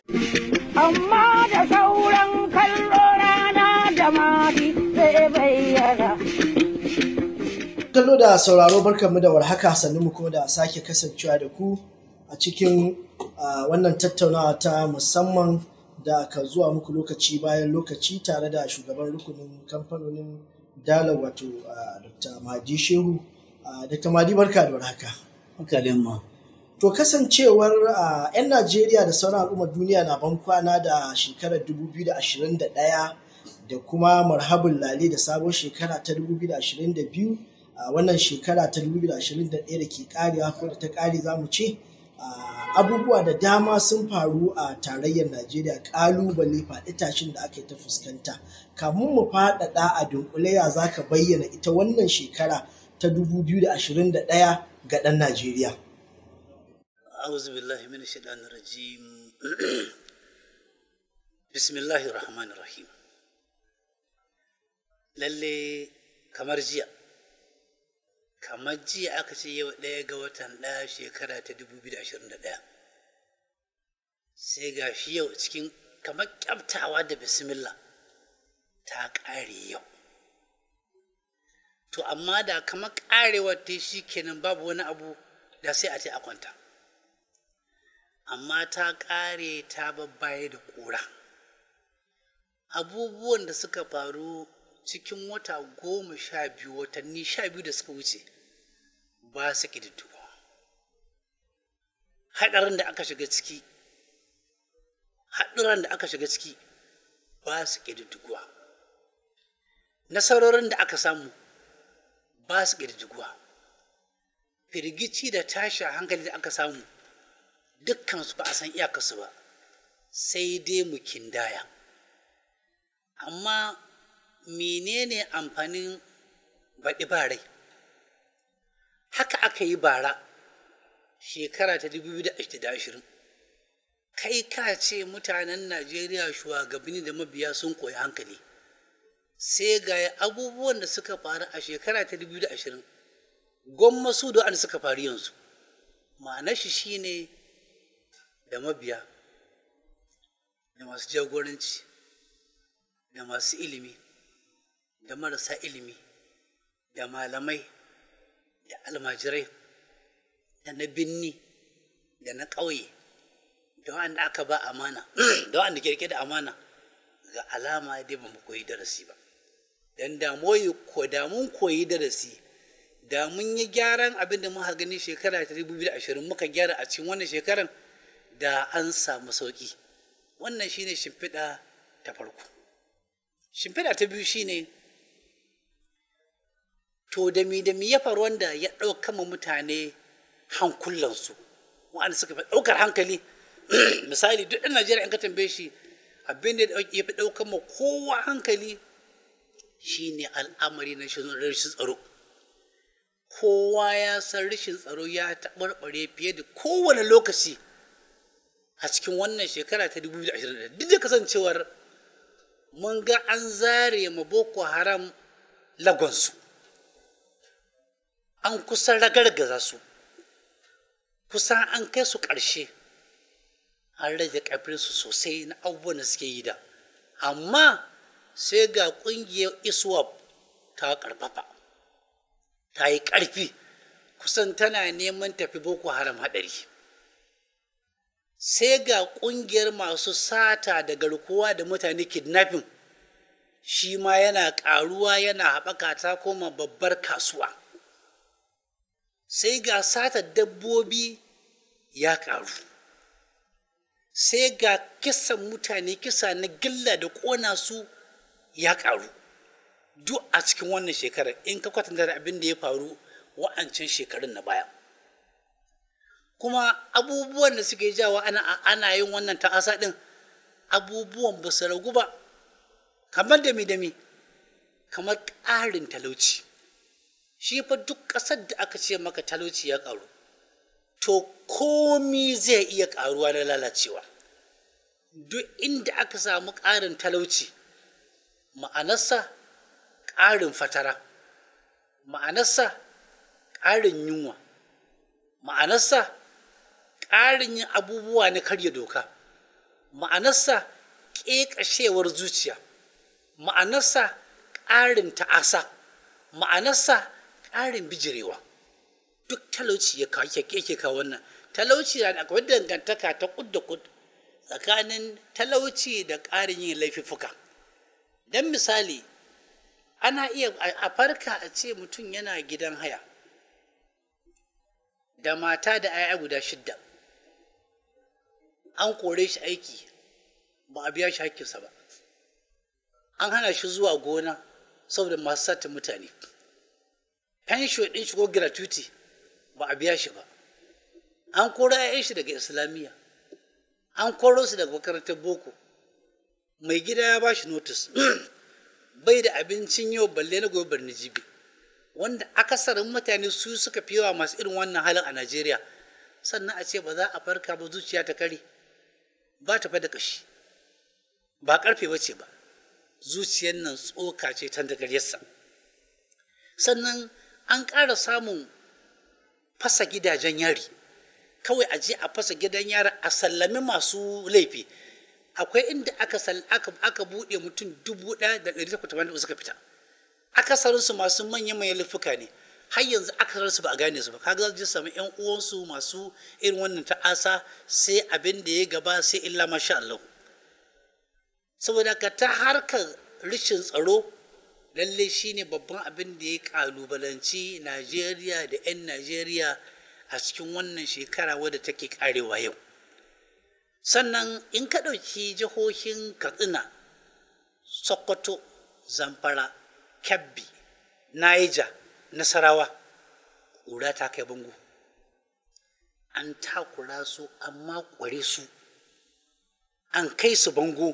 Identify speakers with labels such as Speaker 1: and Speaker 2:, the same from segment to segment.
Speaker 1: amma da sauran kallo rana da mati zai bayyana.
Speaker 2: kallo da sauraro barkanmu da warhaka sannu mu kuma da sake kasancewa da ku a cikin ah, wannan tattaunawa ta musamman da ka zuwa muku lokaci bayan lokaci tare da shugaban rukunin kamfanonin dala wato ah, dr madi shehu Ah, dr madi barka da warhaka
Speaker 3: hankalin ma
Speaker 2: to kasancewar ah, 'yan najeriya da sauran al'ummar duniya na ban kwana da shekarar 2021 da kuma marhabin lale da sabon shekara ta 2022 a wannan shekara ta 2021 da ke karewa ko da ta kare za mu ce ah, abubuwa da dama sun faru a tarayyar najeriya kalubale faɗi tashin da aka yi ta fuskanta kamun mu faɗaɗa a dunkule ya za ka bayyana ita wannan shekara ta 2021 ga ɗan najeriya
Speaker 3: a'udhu billahi minash shaitanir rajim bismillahir rahmanir rahim lalle kamar jiya kamar jiya aka ce yau ɗaya ga watan ɗaya shekara ta 2021 sai ga shi yau cikin kamar kyaftawa da bismillah ta ƙare yau to amma da kamar ƙarewar ta shi kenan babu wani abu da sai a ce a kwanta amma ta ƙare ta babbaye da ƙura abubuwan da suka faru cikin wata goma sha biyu watanni sha biyu da suka wuce ba su ƙididdigo haɗarin da aka shiga ciki haɗuran da aka shiga ciki ba su ƙididdiguwa nasarorin da aka samu ba su ƙididdiguwa firgici da tashi hankali da aka samu dukkansu ba a san iyakarsu ba sai dai mu kindaya amma menene amfanin baɗi ba rai haka aka yi bara shekara ta 2020 kai ka ce mutanen najeriya shugabanni da mabiya sun koyi hankali sai ga abubuwan da suka faru a shekara ta 2020 gwamma su da an suka faru yanzu ma'anar shi shine da mabiya da masu jagoranci da masu ilimi da marasa ilimi da malamai da almajirai da na binni da na ƙauye da wanda aka ba amana da wanda kirke da amana ga alama dai ba mu koyi darasi ba dan da ko da mun koyi darasi da mun yi gyaran abin da muka gani shekara ta 2020 muka gyara a cikin wannan shekaran da an samu sauƙi wannan shine shimfiɗa ta farko shimfiɗa ta biyu shine to da mi da mi ya faru wanda ya ɗauka ma mutane hankulansu wa'anda suka fi ɗaukar hankali misali duk ɗan najeriya in ka tambaye shi abin da ya fi ɗaukar ma kowa hankali shine al'amari na rashin tsaro kowa ya san rashin tsaro ya taɓarɓare fiye da kowane lokaci a cikin wannan shekara ta 2020 duk da kasancewar mun ga an zare ma boko haram lagonsu an kusan ragargaza su kusan an kai su ƙarshe an rage ƙarfinsu sosai na abubuwan da suke yi da amma sai ga ƙungiyar iswap ta ƙarfafa ta yi ƙarfi kusan tana neman tafi boko haram haɗari sai ga ƙungiyar masu sata da garkuwa da mutane kidnapping shi ma yana ƙaruwa yana haɓaka ta koma babbar kasuwa sai ga satar dabbobi ya ƙaru sai ga kisan mutane kisa na gilla da ƙona su ya ƙaru duk a cikin wannan shekarar in ka kwatanta da abin da ya faru wa'ancan shekarun na baya kuma abubuwan da suke jawa ana, ana yin wannan ta'asa ɗin abubuwan ba su ragu ba kamar dami dami kamar ƙarin talauci shi fa duk ƙasar da aka ce maka talauci ya ƙaru to komi zai iya ƙaruwa na lalacewa duk inda aka samu ƙarin talauci ma'anarsa ƙarin fatara ma'anarsa ƙarin yunwa ma'anarsa ƙarin yin abubuwa na karya doka ma'anarsa ƙeƙashewar zuciya ma'anarsa ƙarin ta'asa ma'anarsa ƙarin bijirewa duk talauci ya kawo yake kawo wannan talauci na da akwai dangantaka ta kud da kud tsakanin talauci da ƙarin yin laifuffuka don misali ana iya a farka a ce mutum yana gidan haya da mata da 'ya'ya guda shidda an kore shi aiki ba a biya shi hakkinsa ba an hana shi zuwa gona saboda masu sata mutane fensho ɗin shi ko gratuity ba a biya shi ba an koro 'ya'yan shi daga islamiyya an koro su daga makarantar boko mai gida ya ba shi notice bai da abincin yau balle na gobe barni jibi wanda akasarin mutane su suka fi yawa masu irin wannan halin a najeriya sannan a ce ba za a farka ba zuciya ta kare ba ta da kashi ba karfe ba ce ba zuciyar nan tsoka ce ta dagaryarsa sannan an ƙara samun fasa gidajen yari kawai a je a fasa gidan yari a sallami masu laifi akwai inda aka aka aka buɗe mutum dubu ɗaya da ɗari takwas da suka fita akasarinsu masu manyan manyan laifuka ne har yanzu akasarinsu ba a gane su ba kaga za su samu yan uwansu masu irin wannan ta'asa sai abin da ya gaba sai illa masha Allah saboda ka ta harkar rashin tsaro lalle shine babban abin da ya kalubalanci Najeriya da 'yan Najeriya a cikin wannan shekara wadda take karewa yau sannan in ka ɗauki jihohin katsina sokoto zamfara kebbi niger nasarawa ƙura ta kai bango an takura su amma ƙware su an kai su bango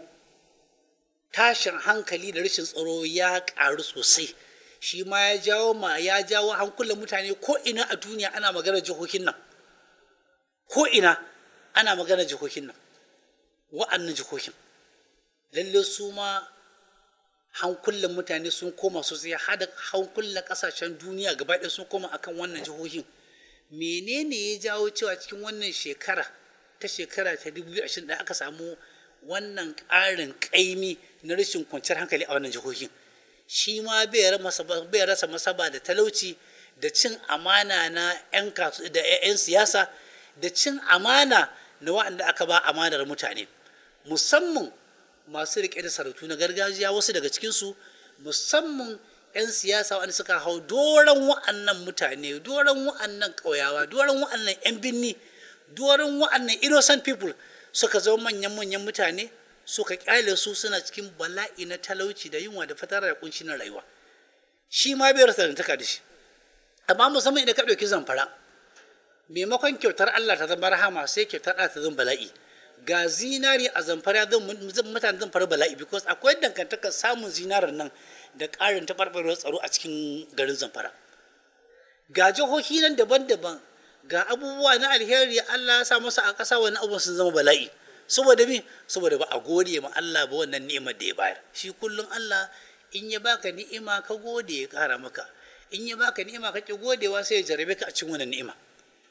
Speaker 3: tashin hankali da rashin tsaro ya ƙaru sosai shi ma ya jawo ma ya jawo hankulan mutane ko ina a duniya ana magana jihohin nan ko ina ana magana jihohin nan wa'annan jihohin lalle su ma hankulan mutane sun koma sosai hada hankulan kasashen duniya gaba ɗaya sun koma akan wannan jihohin menene ya jawo cewa cikin wannan shekara ta shekara ta 2020 da aka samu wannan ƙarin ƙaimi na rashin kwanciyar hankali a wannan jihohin shi ma bai rasa masaba da talauci da cin amana na 'yan da 'yan siyasa da cin amana na waɗanda aka ba amanar mutane musamman masu riƙe da sarautu na gargajiya wasu daga cikinsu musamman 'yan siyasa wanda suka hau doron wa'annan mutane doron wa'annan ƙauyawa doron wa'annan 'yan binni doron wa'annan innocent people suka zama manyan manyan mutane suka kyale su suna cikin bala'i na talauci da yunwa da fatara da kunci na rayuwa shi ma bai rasa dantaka da shi amma musamman idan ka ɗauki zamfara maimakon kyautar Allah ta zama rahama sai kyautar Allah ta zama bala'i ga zinari a zamfara zan mutane zan fara bala'i because akwai dangantakar samun zinarar nan da ƙarin taɓarɓarewar tsaro a cikin garin zamfara ga jihohi nan daban-daban ga abubuwa na alheri Allah ya sa masa a ƙasa wani abubuwan sun zama bala'i saboda me saboda ba a gode ma Allah ba wannan ni'imar da ya bayar shi kullum Allah in ya baka ni'ima ka gode ya ƙara maka in ya baka ni'ima ka ki godewa sai ya jarabe ka a cikin wannan ni'ima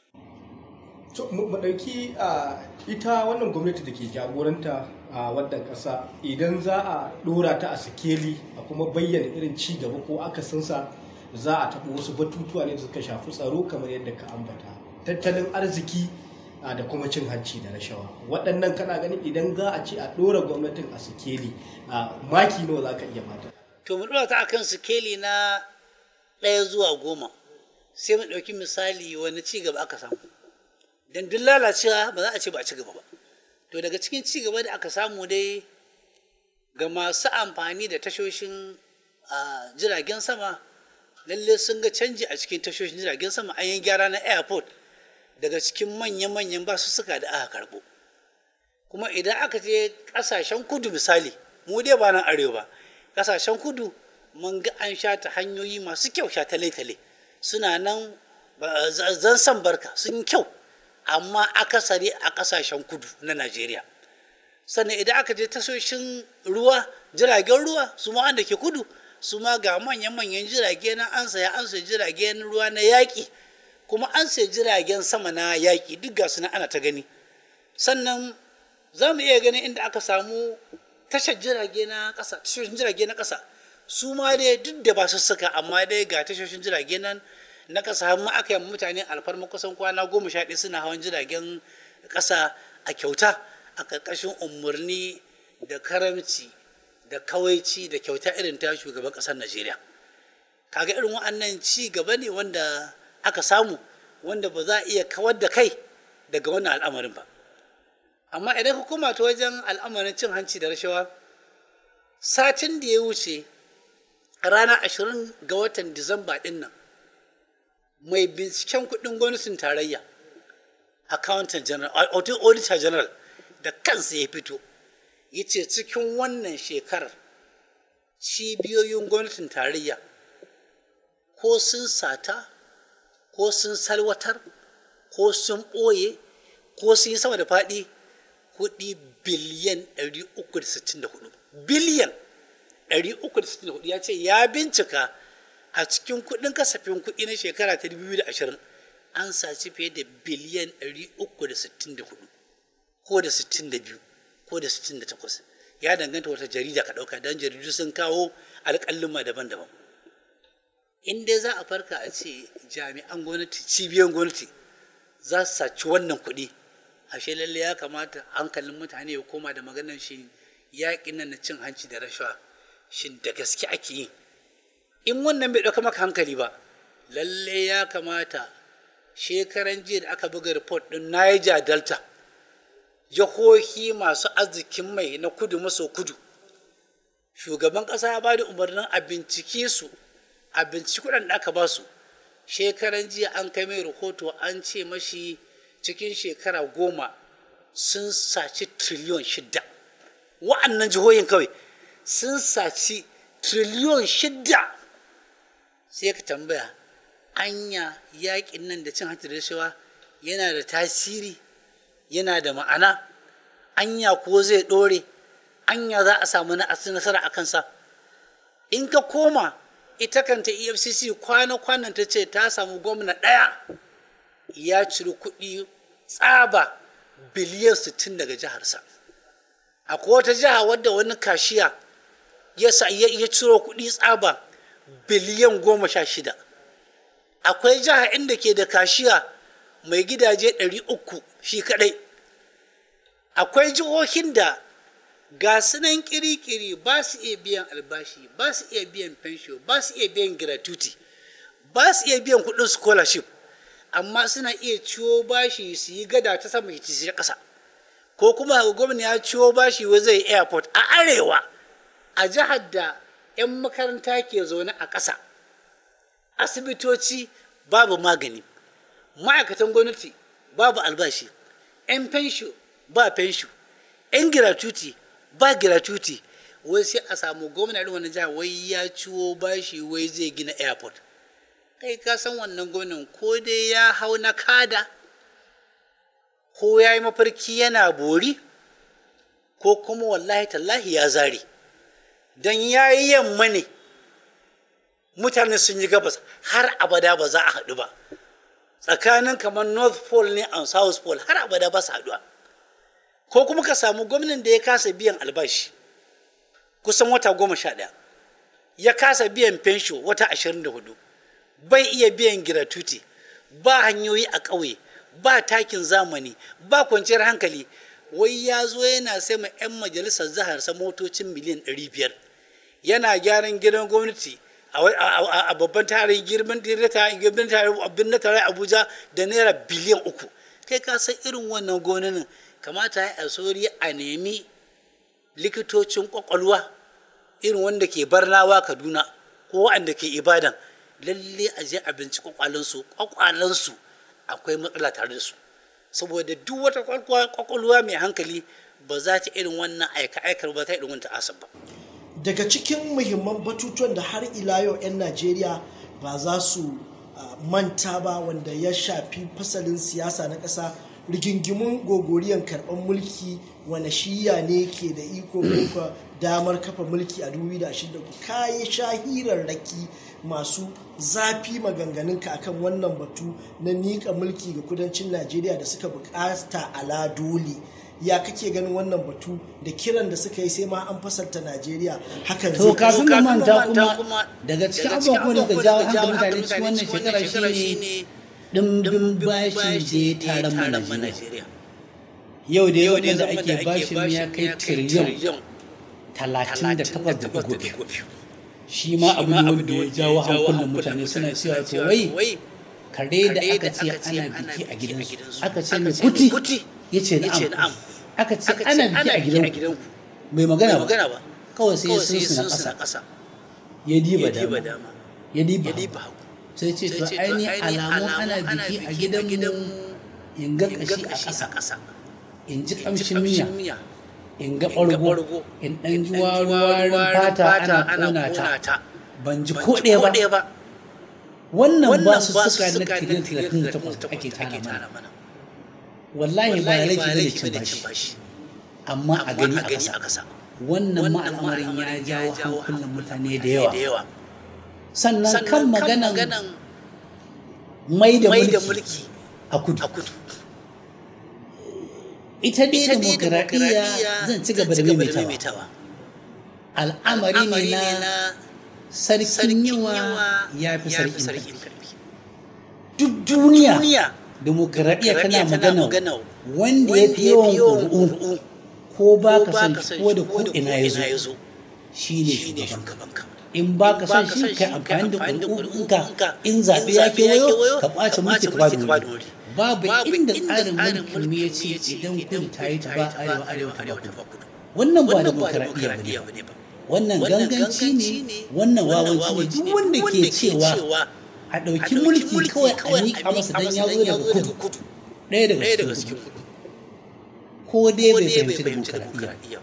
Speaker 4: to mu ɗauki a ita wannan gwamnati da ke jagoranta a wannan ƙasa idan za a ɗora ta a sikeli a kuma bayyana irin ci gaba ko akasinsa za a taɓa wasu batutuwa ne da suka shafi tsaro kamar yadda ka ambata tattalin arziki da kuma cin hanci da rashawa waɗannan kana ganin idan za a ce a ɗora gwamnatin a sikeli maki nawa za ka iya mata
Speaker 3: to mu ɗora ta akan sikeli na ɗaya zuwa goma sai mu ɗauki misali wani ci gaba aka samu don duk lalacewa ba za a ce ba a ci gaba ba to daga cikin ci gaba da aka samu dai ga masu amfani da tashoshin jiragen sama lalle sun ga canji a cikin tashoshin jiragen sama an yi gyara na airport daga cikin manya-manyan basu suka da aka karbo kuma idan aka je kasashen kudu misali mu dai ba nan arewa kasashen kudu mun ga an shata hanyoyi masu kyau sha tale-tale suna nan zan san barka sun kyau amma akasari a kasashen kudu na najeriya sannan idan aka je tasoshin ruwa jiragen ruwa su ma wanda ke kudu su ma ga manyan-manyan jirage na an saya an saya jiragen ruwa na yaƙi kuma an saya jiragen sama na yaƙi duk ga su ana ta gani sannan za mu iya ganin inda aka samu tashar jirage na ƙasa tashoshin jirage na ƙasa su ma dai duk da ba su suka amma dai ga tashoshin jirage nan na ƙasa har ma aka yi mutane alfarma kusan kwana goma sha ɗaya suna hawan jiragen ƙasa a kyauta a ƙarƙashin umarni da karamci da kawaici da kyauta irin ta shugaban ƙasar najeriya kaga irin wa'annan ci gaba ne wanda aka samu wanda ba za a iya kawar da kai daga wannan al'amarin ba amma idan ka koma ta wajen al'amarin cin hanci da rashawa satin da ya wuce ranar ashirin ga watan disamba ɗin nan mai binciken kuɗin gwamnatin tarayya accountant general auditor general da kansa ya fito ya ce cikin wannan shekarar cibiyoyin gwamnatin tarayya ko sun sata ko sun salwatar ko sun ɓoye ko sun yi sama da faɗi kuɗi biliyan 364 biliyan 364 ya ce ya bincika a cikin kuɗin kasafin kuɗi na shekara ta 2020 an saci fiye da biliyan 364 ko da 62 ko da 68 ya danganta wata jarida ka ɗauka don jaridu sun kawo alƙalluma daban-daban in dai za a farka a ce jami'an gwamnati cibiyan gwamnati za su saci wannan kuɗi ashe lalle ya kamata hankalin mutane ya koma da maganar shi yaƙin nan na cin hanci da rashawa shin da gaske ake yi in wannan bai ɗauka maka hankali ba lalle ya kamata shekaran jiya da aka buga report ɗin niger delta jihohi masu arzikin mai na kudu maso kudu shugaban ƙasa ya ba da umarnin a bincike su a binciki kuɗin da aka ba su shekaran jiya an kai mai rahoto an ce mashi cikin shekara goma sun saci triliyon shidda wa'annan jihohin kawai sun saci triliyon shidda sai ka tambaya anya yaƙin nan da cin hanci da rashawa yana da tasiri yana da ma'ana anya ko zai ɗore anya za a samu nasara a kansa in ka koma ita kanta efcc kwana-kwanan ta ce ta samu gwamna ɗaya ya ciri kuɗi tsaba biliyan 60 daga jiharsa akwai wata jiha wadda wani kashiya ya ciro kuɗi tsaba biliyan goma sha shida akwai jiha inda ke da kashiya mai gidaje 300 shi kadai akwai jihohin da ga sunan kiri-kiri ba su iya biyan albashi ba su iya biyan fensho ba su iya biyan gratuity ba su iya biyan kudin scholarship amma suna iya ciwo bashi su yi gada ta sama ci ta ƙasa ko kuma gwamna ya ciwo bashi wa zai airport a arewa a jihar da 'yan makaranta ke zaune a ƙasa asibitoci babu magani ma'aikatan gwamnati babu albashi 'yan fensho ba fensho 'yan gratuity ba gratuity wai sai a samu gwamna irin wannan jihar wai ya ciwo bashi wai zai gina airport kai ka san wannan gwamnan ko dai ya hau na kada ko ya yi mafarki yana bori ko kuma wallahi tallahi ya zare don ya yi yamma ne mutane sun yi gabas har abada ba za a haɗu ba tsakanin kamar north pole ne and south pole har abada ba su haɗuwa ko kuma ka samu gwamnan da ya kasa biyan albashi kusan wata goma sha ɗaya ya kasa biyan fensho wata ashirin da hudu bai iya biyan giratuti ba hanyoyi a ƙauye ba takin zamani ba kwanciyar hankali wai ya zo yana sai ma 'yan majalisar zaharsa motocin miliyan 500 yana gyaran gidan gwamnati a babban tarin girman birnin tare abuja da naira biliyan uku kai ka san irin wannan gonanin kamata ya sauri a nemi likitocin kwakwalwa irin wanda ke barnawa kaduna ko wanda ke ibadan lalle a je a binci kwakwalansu kwakwalansu akwai matsala tare da su saboda duk wata kwakwalwa mai hankali ba za ta irin wannan aika-aikar ba ta irin wanta asab ba
Speaker 2: daga cikin muhimman batutuwan da har ila yau 'yan najeriya ba za su manta ba wanda ya shafi fasalin siyasa na ƙasa rigingimun gogoriyan karɓar mulki wane shiya ne ke da iko ko damar kafa mulki a 2023 kayi shahirarraki masu zafi maganganunka akan wannan batu na miƙa mulki ga kudancin najeriya da suka bukata ala dole ya kake ganin wannan batu da kiran da suka yi sai ma an fasalta najeriya hakan
Speaker 5: to
Speaker 2: zai
Speaker 5: kafin
Speaker 3: kafin
Speaker 5: mu
Speaker 3: mu
Speaker 5: manta
Speaker 3: manta
Speaker 5: kuma
Speaker 3: kuma
Speaker 5: daga cikin
Speaker 3: daga cikin
Speaker 5: abubuwan da
Speaker 3: abubuwan
Speaker 5: jawo
Speaker 3: da jawo
Speaker 5: hankalin mutane
Speaker 3: hankalin
Speaker 5: cikin wannan shekara shine
Speaker 3: dimbin
Speaker 5: dimbin bashi da ya taron mu Najeriya
Speaker 3: Najeriya.
Speaker 5: yau da yau
Speaker 3: Yau dai
Speaker 5: da
Speaker 3: zaman
Speaker 5: ake bashin ya kai tiriliyon talatin da takwas da ɗigo biyu shi ma abu ne wanda ya jawo hankulan mutane suna cewa to wai kare da aka ce ana biki a gidansu aka ce mai kuti ya ce na'am aka ce ana biki a gidanku bai magana ba
Speaker 3: ba
Speaker 5: kawai sai ya sun suna ƙasa ya diba dama ya diba hagu. sai ce to ainihin alamun ana biki a gidanmu in ga kashi a ƙasa in ji ƙamshin miya in ga ɓargo in ɗan ji warin fata ana ƙona ta ban ji ko ɗaya ba wannan ba su suka na tiriliyan talatin da takwas ake tana mana wallahi ba laifi bane cin bashi amma a gani a ƙasa wannan ma al'amarin ya jawo hankulan mutane da yawa sannan kan maganan mai da mulki a kudu ita dai demokaradiyya zan ci gaba da maimaitawa al'amari ne na sarkin yawa ya fi sarkin karfi duk duniya demokaradiyya tana magana wanda ya fi yawan ƙuri'u ko ba ka san shi ko da ko ina ya zo shi ne shugaban ka in ba ka san shi kai amfani da ƙuri'unka in zaɓe ya kewayo ka ɓace mulki ka ba da wuri babu inda tsarin mulkin mu ya ce idan kudu ta yi ta ba arewa arewa ta ba kudu wannan ba demokaradiyya ba ne ba wannan ganganci ne wannan wawanci ne duk wanda ke cewa a ɗauki mulki kawai a miƙa masa dan ya zo daga kudu ɗaya daga cikin kudu ko dai bai fahimci demokaradiyya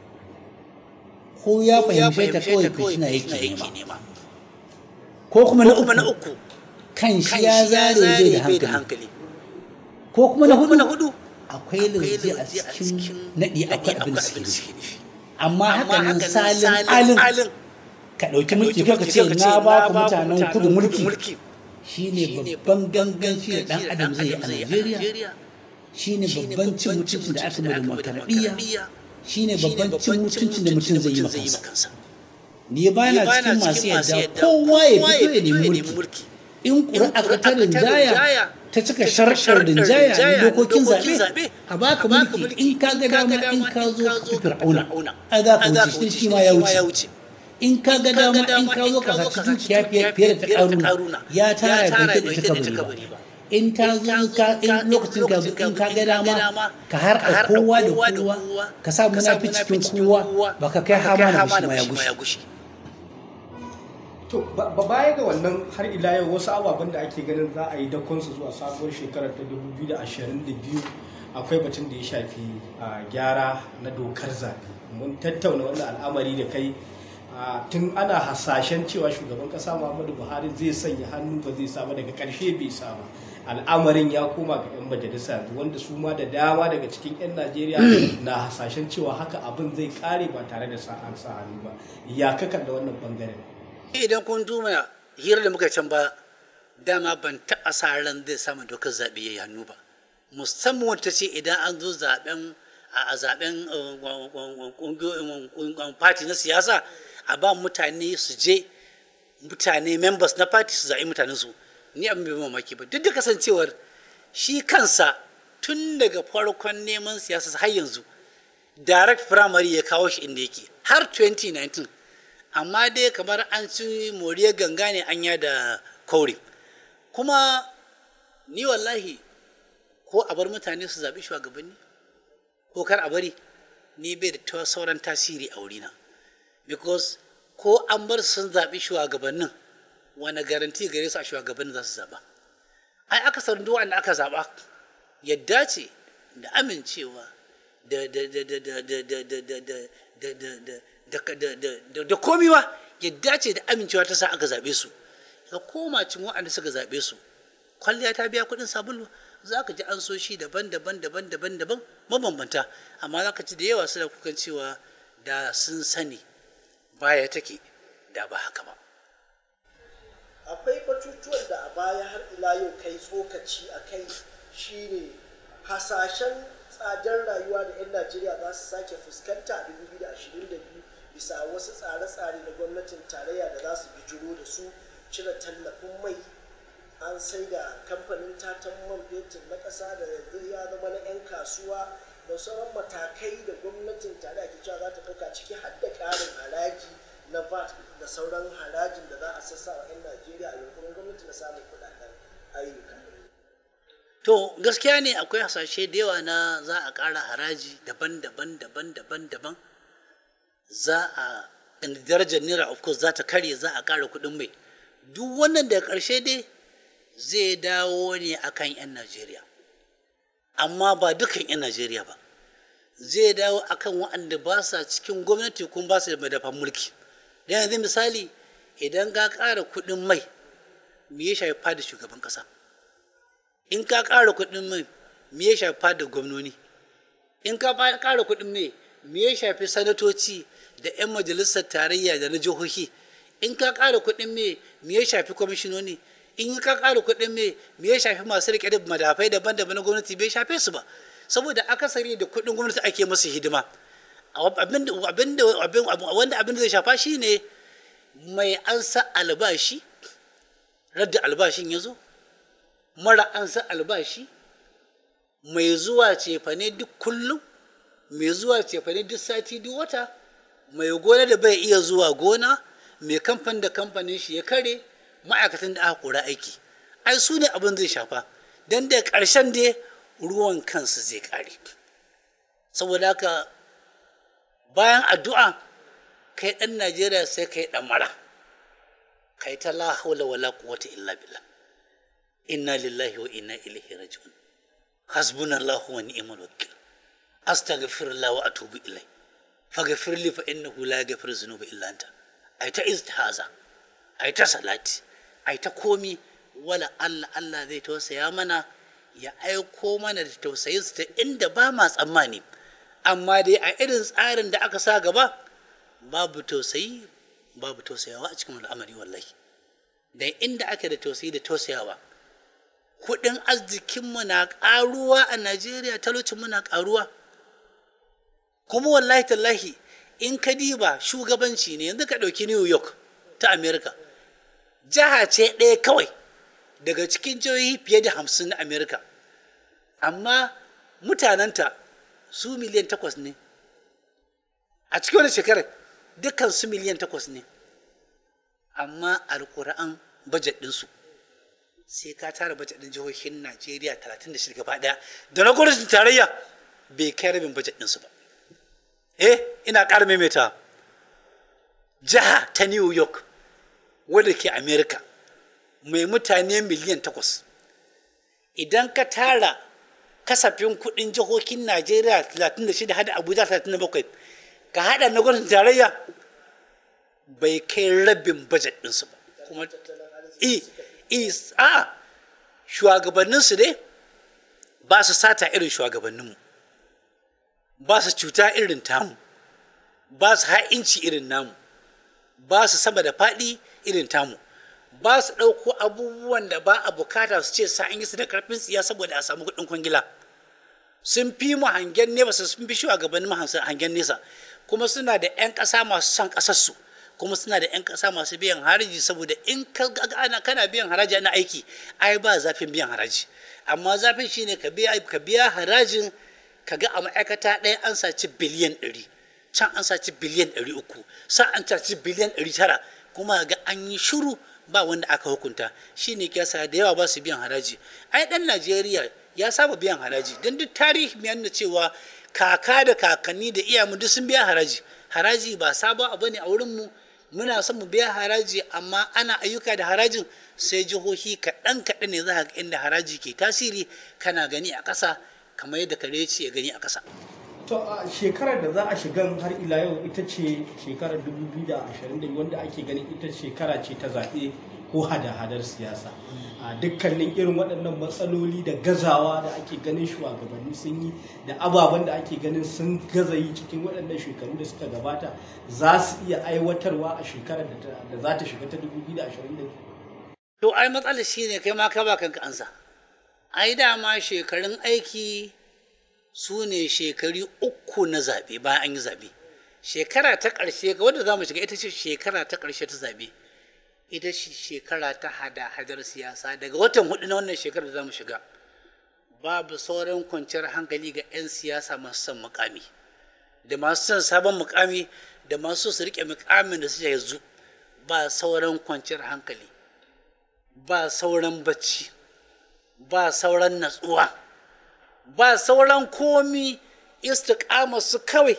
Speaker 5: ko ya fahimce ta kawai fitina yake nema ko kuma na uku kan shi ya zare bai da hankali ko kuma na hudu akwai lauje a cikin naɗi akwai abin da suke nufi amma haka nan salin alin ka ɗauki mulki ka ce na ba ku mutanen kudu mulki shine babban ganganci da ɗan adam zai yi a Najeriya shine babban cin mutuncin da aka mai demokaradiyya shine babban cin mutuncin da mutum zai yi makansa ni ba na cikin masu yadda kowa ya fito ya nemi mulki in ƙuri'a ka ta rinjaya ta cika sharshar rinjaya na dokokin zaɓe a baka mulki in ka ga dama in ka zo ka fi fir'auna a za ka wuce shi ma ya wuce in ka ga dama in ka zo ka saci dukiya fiye da ta ƙaruna ya tara ya bai da ta kabari ba in ta zo in lokacin ka zo in ka ga dama ka har a kowa da kowa ka sa munafi cikin kowa ba ka kai hama na shi ma ya gushe
Speaker 4: to ba baya ga wannan har ila yau wasu ababen da ake ganin za a yi dakonsu zuwa sabuwar shekarar ta 2022 akwai batun da ya shafi gyara na dokar zaɓe mun tattauna wannan al'amari da kai tun ana hasashen cewa shugaban kasa muhammadu buhari zai sanya hannu ba zai saba daga karshe bai saba al'amarin ya koma ga 'yan majalisa wanda su ma da dama daga cikin 'yan najeriya na hasashen cewa haka abin zai kare ba tare da sa'an sa hannu ba ya kakan da wannan bangaren
Speaker 3: idan kun tuma hirar da muka can ba dama ban taɓa sa ran zai samu dokar zaɓe ya yi hannu ba musamman wata ce idan an zo zaɓen a zaɓen party na siyasa a ba mutane su je mutane members na party su zaɓi mutanen su ni abin bai mamaki ba duk da kasancewar shi kansa tun daga farkon neman siyasa har yanzu direct primary ya kawo shi inda yake har 2019 amma dai kamar an ci moriyar ganga ne anya da kauri kuma ni wallahi ko a bar mutane su zaɓi shugabanni ko kar a bari ni bai da sauran tasiri a wurina because ko an bar sun zaɓi shugabannin wani garanti gare su a shugabannin za su zaɓa ai aka san duk wanda aka zaɓa yadda ce da amincewa da da da da da da da da da da da da komi ba yadda ce da amincewa ta sa aka zaɓe su ka koma cin waɗanda suka zaɓe su kwalliya ta biya kuɗin sabulu za ka ji an so shi daban daban daban daban daban mabambanta amma za ka ci da yawa suna kukan cewa da sun sani baya take da ba haka ba
Speaker 2: akwai batutuwan da a baya har ila yau kai tsokaci a kai shine hasashen tsadar rayuwa da 'yan najeriya za su sake fuskanta a 2022 bisa wasu tsare-tsare na gwamnatin tarayya da za su bijiro da su cire tallafin mai an sai da kamfanin tatan man fetur na ƙasa da yanzu ya zama na 'yan kasuwa da sauran matakai da gwamnatin tarayya ke cewa za ta ɗauka ciki har da ƙarin haraji na vat da sauran harajin da za a sassa wa 'yan najeriya a yankunan gwamnati na samun kuɗaɗen ayyuka
Speaker 3: To gaskiya ne akwai hasashe da yawa na za a ƙara haraji daban-daban daban-daban daban za a darajar naira of course za ta karye za a ƙara kuɗin mai duk wannan da ƙarshe dai zai dawo ne akan 'yan Najeriya amma ba dukan 'yan Najeriya ba zai dawo akan waɗanda ba sa cikin gwamnati kuma ba su da madafan mulki da yanzu misali idan ka ƙara kuɗin mai me ya shafi fada shugaban ƙasa in ka ƙara kuɗin mai me ya shafi da gwamnoni in ka ƙara kuɗin mai me ya shafi sanatoci da 'yan majalisar tarayya da na jihohi in ka ƙara kuɗin mai me ya shafi kwamishinoni in ka ƙara kuɗin mai me ya shafi masu riƙe da madafai daban-daban na gwamnati bai shafe su ba saboda akasari da kuɗin gwamnati ake masu hidima wanda abin da zai shafa shine mai ansa albashi radda albashin ya zo mara an san albashi mai zuwa cefane duk kullum mai zuwa cefane duk sati duk wata mai gona da bai iya zuwa gona mai kamfan da kamfanin shi ya kare ma'aikatan da aka kora aiki ai su ne abin zai shafa don da ƙarshen dai ruwan kansu zai kare saboda haka bayan addu'a kai ɗan najeriya sai kai ɗan mara kai ta la haula wala quwwata illa billah inna lillahi wa inna ilaihi raji'un hasbunallahu wa ni'mal wakil astaghfirullah wa atubu ilai faghfir li fa innahu la yaghfiru dhunuba illa anta ai ta istihaza ai ta salati ai ta komi wala Allah Allah zai tausaya mana ya aiko mana da tausayin ta inda ba ma tsammani amma dai a irin tsarin da aka sa gaba babu tausayi babu tausayawa a cikin al'amari wallahi dan inda ake da tausayi da tausayawa kudin arzikinmu na karuwa a najeriya talocinmu na karuwa kuma wallahi tallahi in ka diba shugabanci ne yanzu ka ɗauki new york ta america jiha ce ɗaya kawai daga cikin jihohi fiye da hamsin na america amma mutanenta su miliyan takwas ne a cikin wani shekarar dukkan su miliyan takwas ne amma alkur'an bajet ɗinsu sai ka tara bajet ɗin jihohin najeriya 36 gaba ɗaya da na gwamnatin tarayya bai kai rabin bajet ɗinsu ba eh ina ƙara maimaita jiha ta new york wadda ke america mai mutane miliyan takwas idan ka tara kasafin kuɗin jihohin najeriya 36 hada abuja 37 ka hada na gwamnatin tarayya bai kai rabin bajet ɗinsu ba kuma i i a shugabanninsu dai ba su sata irin shugabanninmu ba su cuta irin tamu ba su ha'inci irin namu ba su sama da faɗi irin tamu ba su ɗauko abubuwan da ba a bukata su ce sa an yi su da karfin tsiya saboda a samu kuɗin kwangila sun fi mu hangen nesa sun fi shugabannin hangen nesa kuma suna da 'yan ƙasa masu son ƙasarsu kuma suna da 'yan ƙasa masu biyan haraji saboda in ana kana biyan haraji na aiki ai ba zafin biyan haraji amma zafin shine ka biya ka biya harajin ka ga a ma'aikata ɗaya an saci biliyan ɗari can an saci biliyan ɗari uku sa an saci biliyan ɗari tara kuma ga an yi shuru ba wanda aka hukunta shine kyasa da yawa ba su biyan haraji ai ɗan najeriya ya saba biyan haraji don duk tarihi mai nuna cewa kaka da kakanni da iyamu duk sun biya haraji haraji ba sabon abu ne a wurinmu muna son mu biya haraji amma ana ayyuka da harajin sai jihohi kaɗan kaɗan ne za ga inda haraji ke tasiri kana gani a ƙasa kamar yadda kare ce ya gani a ƙasa.
Speaker 4: to a shekarar da za a shigan har ila yau ita ce shekarar 2020 wanda ake ganin ita shekara ce ta zaɓe ko hada-hadar siyasa a dukkanin irin waɗannan matsaloli da gazawa da ake ganin shugabanni sun yi da ababen da ake ganin sun gaza yi cikin waɗannan shekaru da suka gabata za su iya aiwatarwa a shekarar da za ta shiga ta 2022
Speaker 3: to ai matsalar shi ne kai ma ka ba kanka ansa ai dama shekarun aiki su ne shekaru uku na zaɓe bayan an yi zaɓe shekara ta ƙarshe ga wanda za mu shiga ita ce shekara ta ƙarshe ta zaɓe ita ce shekara ta hada-hadar siyasa daga watan hudu na wannan shekarar da za mu shiga babu sauran kwanciyar hankali ga 'yan siyasa masu son mukami da masu son sabon mukami da masu su rike mukamin da suke yanzu ba sauran kwanciyar hankali ba sauran bacci ba sauran natsuwa ba sauran komi istiqama su kawai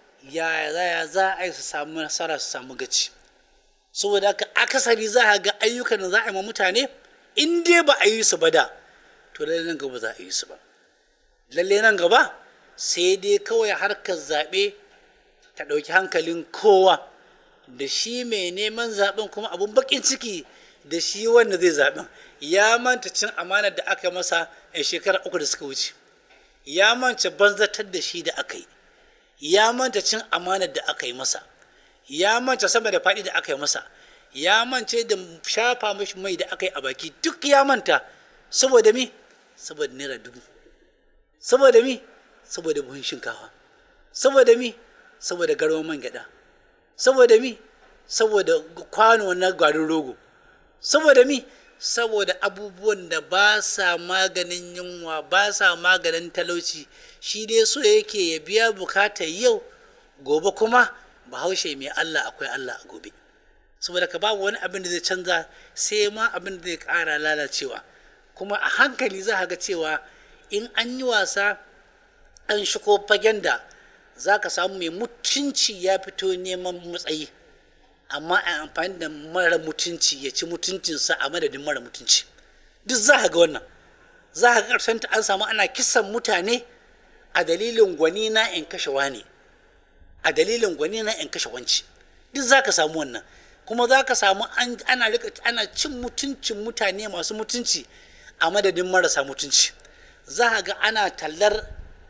Speaker 3: ya za a yi su samu nasara su samu gaci saboda haka akasari za a ga ayyukan da za a yi ma mutane in dai ba a yi su ba da to lalle nan gaba za a yi su ba lalle nan gaba sai dai kawai harkar zaɓe ta ɗauki hankalin kowa da shi mai neman zaɓen kuma abun bakin ciki da shi wanda zai zaɓen ya manta cin amanar da aka masa a shekara uku da suka wuce ya manta banzatar da shi da aka yi ya manta cin amanar da aka yi masa ya manta sama da faɗi da aka yi masa ya mance da shafa mashi mai da aka yi a baki duk ya manta saboda mi saboda naira dubu saboda mi saboda buhun shinkafa saboda mi saboda garwan man gyada saboda mi saboda kwano na garin rogo saboda mi saboda abubuwan da ba sa maganin yunwa ba sa maganin talauci shi dai so yake ya biya bukatar yau gobe kuma bahaushe mai allah akwai allah a gobe saboda ka babu wani abin da zai canza sai ma abin da zai ƙara lalacewa kuma a hankali za ga cewa in an yi wasa an shigo fagen da za ka samu mai mutunci ya fito neman matsayi amma a amfani da mara mutunci ya ci mutuncinsa a madadin mara mutunci duk za ga wannan za ga ƙarshen ta an samu ana kisan mutane a dalilin gwani na in kashe wani a dalilin gwani na in kashe wanci duk za ka samu wannan kuma za ka samu ana rika ana cin mutuncin mutane masu mutunci a madadin marasa mutunci za ga ana tallar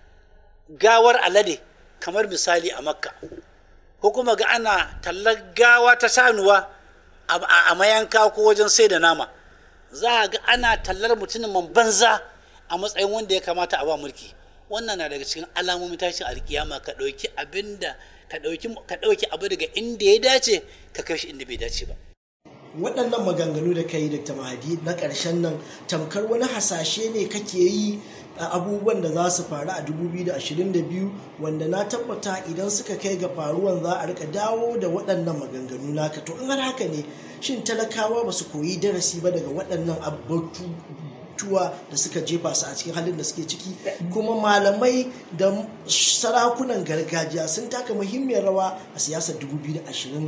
Speaker 3: gawar alade kamar misali a makka ko kuma ga ana tallar gawa ta sanuwa a mayanka ko wajen sai da nama za ga ana tallar mutumin banza a matsayin wanda ya kamata a ba mulki wannan na daga cikin alamomin tashin alkiyama ka ɗauki abin da ka ɗauki abu daga inda ya dace ka kai shi inda bai dace ba
Speaker 2: waɗannan maganganu da ka yi da mahadi na ƙarshen nan tamkar wani hasashe ne kake yi a abubuwan da za su faru a 2022 wanda na tabbata idan suka kai ga faruwan za a rika dawo da waɗannan maganganu naka to in har haka ne shin talakawa ba su koyi darasi ba daga waɗannan abubuwa da suka jefa su a cikin halin da suke ciki kuma malamai da sarakunan gargajiya sun taka muhimmiyar rawa a siyasar 2019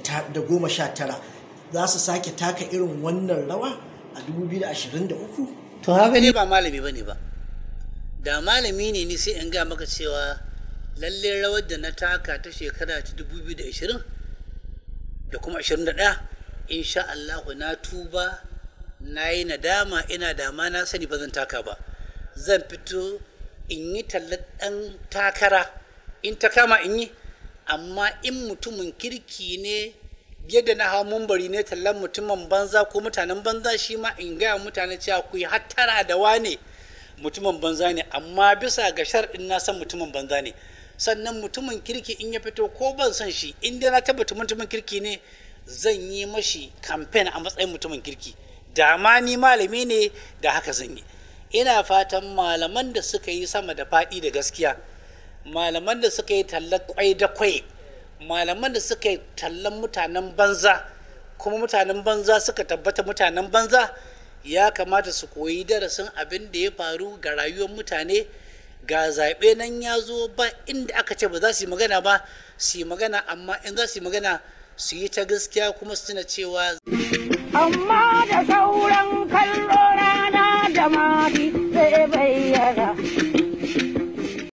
Speaker 2: za su sake taka irin wannan rawa a 2023
Speaker 5: to haka
Speaker 3: ne
Speaker 5: ne
Speaker 3: ba malami ba ne ba da malami ne ni sai in ga maka cewa lalle rawar da na taka ta shekara ta 2020 da kuma 21 insha Allah na tuba na yi nadama ina dama na sani ba zan taka ba zan fito in yi tallar ɗan takara in ta kama in yi amma in mutumin kirki ne yadda na hau mumbari ne tallan mutumin banza ko mutanen banza shi ma in gaya mutane cewa ku yi hattara da wane mutumin banza ne amma bisa ga sharɗin na san mutumin banza ne sannan mutumin kirki in ya fito ko ban san shi in dai na tabbata mutumin kirki ne zan yi mashi kamfen a matsayin mutumin kirki da ma ni malami ne da haka zan yi ina fatan malaman da suka yi sama da faɗi da gaskiya malaman da suka yi tallar kwai da kwai malaman da suka yi tallan mutanen banza kuma mutanen banza suka tabbata mutanen banza ya kamata su koyi darasin abin da ya faru ga rayuwar mutane ga zaɓe nan ya zo ba inda aka ce ba za su yi magana ba su yi magana amma in za su yi magana su yi ta gaskiya kuma su tuna cewa
Speaker 1: amma